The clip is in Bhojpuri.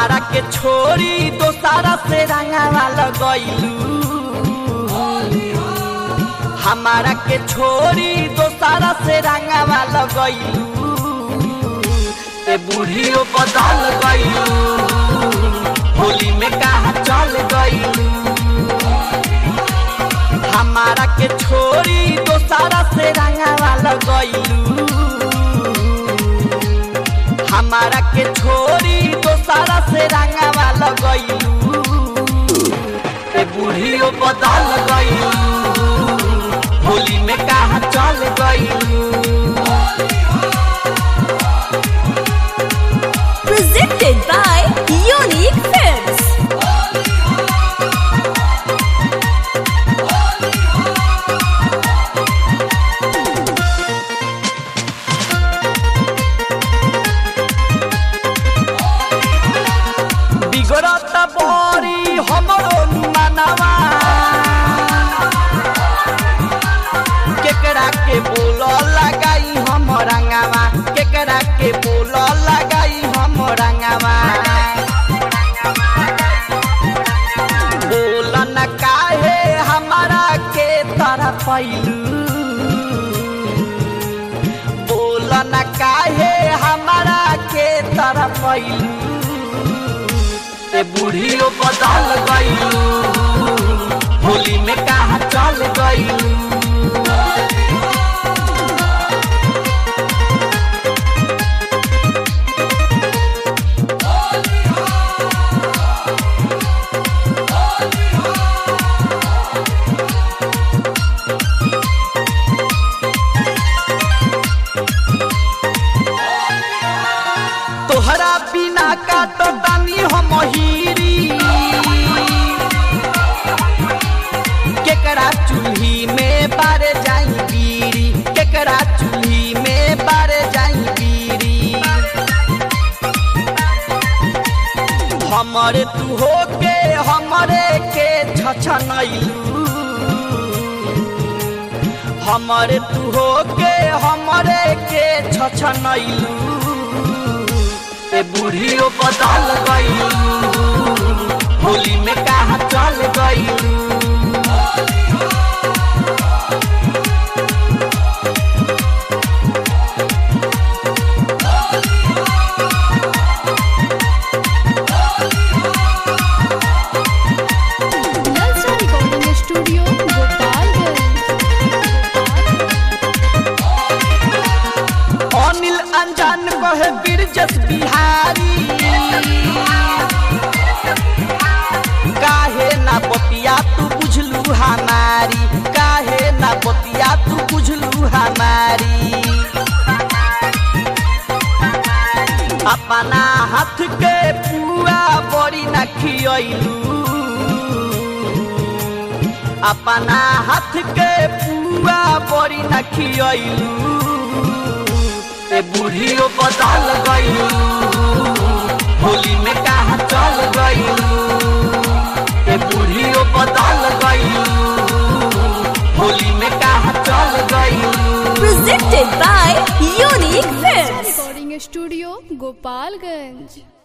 हमारा के छोरी दोसारा से रंगावा लगैलू हमारा के छोरी दोसारा से रंगावा लगैलू ए बूढ़ियो बदल गईलू होली में कहा चल गईलू हमारा के छोरी दोसारा से रंगावा लगैलू हमारा के छोरी दोसारा से रंगावा लगैलू ए बूढ़ियो बदल गईलू होली में कहा चल गईलू Presented by Unique Films. बिगड़त बड़ी हमरो मनवा केकरा के बोल लगाई हम रंगावा केकरा के बोल लगाई हम रंगावा बोल न काहे हमारा के तरह पैलू बोल न काहे हमारा के तरह पैलू ए बूढ़ियो बदल गईलू होली में कहा चल गईलू तोहरा बिना काटो तानी हम हीरी केकरा चूल्ही में बारे जाई बीरी केकरा चूल्ही में बारे जाई बीरी हमरे तू हो के हमरे के छछनैलू हमरे तू हो के हमरे के छछनैलू ए बूढ़ियो बदल गईलू होली में कहा चल गईलू नलसा रिकॉर्डिंग स्टूडियो गोपालगंज अनिल अनजान कहे बिरजस बिहारी काहे ना बतिया तू बुझलू हमारी काहे ना बतिया तू बुझलू हमारी अपना हाथ के पुआ बड़ी न खियलू अपना हाथ के पुआ बड़ी न खियलू ए बूढ़ियो बदल गईलू होली में कहा चल गईलू ए बूढ़ियो बदल गईलू होली में कहा चल गईलू Presented by Unique Films. Recording studio Gopalganj